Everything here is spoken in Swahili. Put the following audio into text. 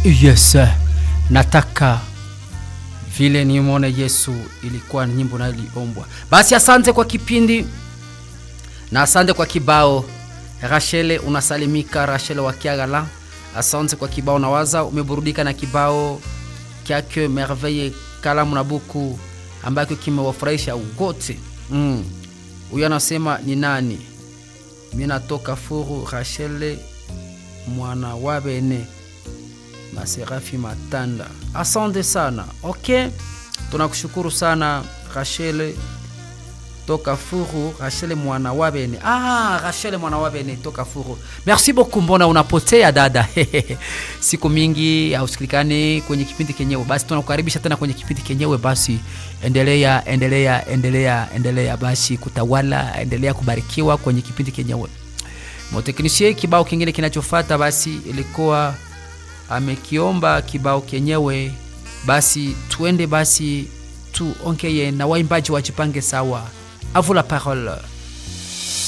yes nataka vile nimwone yesu ilikuwa nyimbo nayo iliombwa basi asante kwa kipindi na asante kwa kibao rachele unasalimika rachele wa kiagala asante kwa kibao nawaza umeburudika na kibao kyake merveille kalamu na buku ambacho kimewafurahisha wote mm. huyo anasema ni nani mi natoka furu rachele mwana wa bene maserafi matanda asante sana ok tunakushukuru sana rachele toka furu rachele mwana wa bene ah, rachele mwana wa bene toka furu merci beaucoup mbona unapotea dada siku mingi hausikilikani kwenye kipindi kenyewe basi tunakukaribisha tena kwenye kipindi kenyewe basi endelea endelea endelea endelea basi kutawala endelea kubarikiwa kwenye kipindi kenyewe moteknisie kibao kingine kinachofata basi ilikuwa amekiomba kibao kenyewe basi tuende basi tuongeye na waimbaji wajipange sawa avula parole